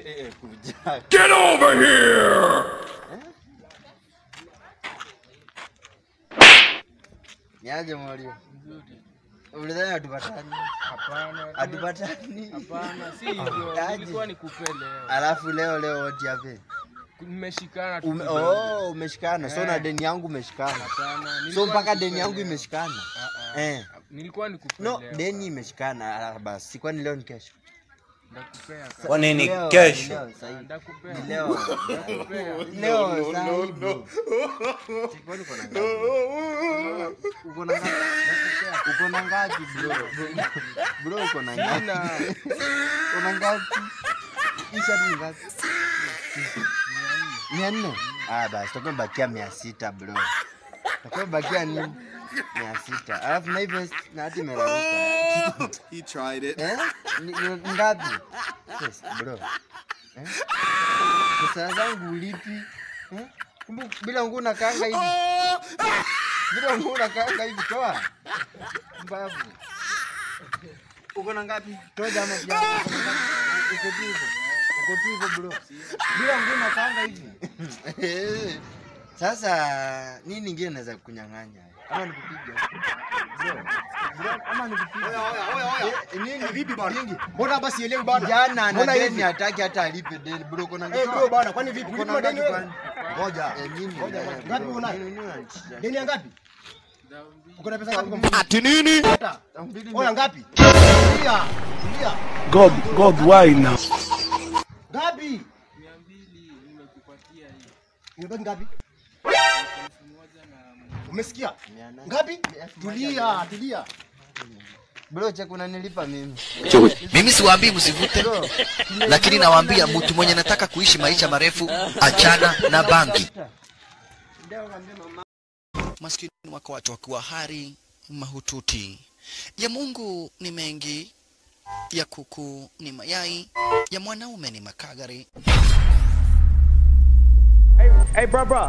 Eh, kuja. Get over here! Niaje Mario? Nzuri. Ulidhani hatupatani? Hapana. Hatupatani. Hapana, si hivyo. Aje. Nilikuwa nikupe leo. Alafu leo leo wote hape. Nimeshikana tu. Ume, kidogo. oh, umeshikana. So na Eh. deni yangu umeshikana. Hapana. So nilikuwa mpaka nikupe deni yangu leo. imeshikana. Ah, ah. Eh. Nilikuwa nikupe No, leo. deni imeshikana. Ah, Basi kwani leo ni kesho? Ndakupea ka- Kwa nini Leo, kesho? leo, sahi. Ndakupea. Ni leo. Ndakupea. Leo sahi bro. Kwani uko na ngapi? Uko na ngapi? Uko na ngapi bro? Bro uko na ngapi? Sina. Uko na ngapi? Hii shati ni ngapi? Mia nne? Ah, basi tutakuwa bakia mia sita bro. Tutakuwa bakia nini? Mia sita. Alafu na hii vest na hati imeraruka. He tried it. Eh? Ni ni ngapi? Yes, bro. Eh? Pesa zangu ulipi? Eh? Kumbe bila nguo unakaanga hivi. Bila nguo unakaanga hivi toa. Mbavu. Uko na ngapi? Toa jamaa pia. Uko na ngapi? Uko tu hivyo. Uko tu hivyo bro. Bila nguo unakaanga hivi. Eh. Sasa nini nyingine naweza kunyang'anya? Ama nikupiga? Bro. Bro, ama nikupiga? Eh, Nini? Vipi bwana? Nyingi. Mbona basi elewi bwana? Kijana ana Mbona deni hivi? hataki hata alipe deni bro, kuna Eh, bro bwana, kwani vipi? Uko na Ulipa deni ngapi wewe? kwani? Ngoja. Eh, nini? Ngoja, Eh, ngoja. bro, Ngapi unayo? nini- nini unanitisha? Deni ya ngapi? Dhambi. Uko na pesa ngapi kwa mfuko? Ati nini? Hata. Elfu mbili Oya mia- ngapi? Tulia. Tulia. God, God, why now? Ngapi? Mia mbili nimekupatia hii. Imebaki ngapi? Elfu moja na Umesikia? mia nane. Ngapi? Elfu moja Tulia, tulia. Bro, check unanilipa mimi. Mimi siwaambii msivute, Bro, lakini nawaambia mtu mwenye anataka kuishi maisha marefu, achana na bangi. Maskini wako watu wakiwa hari mahututi. Ya Mungu ni mengi, ya kuku ni mayai, ya mwanaume ni makagari. Hey, bro, bro.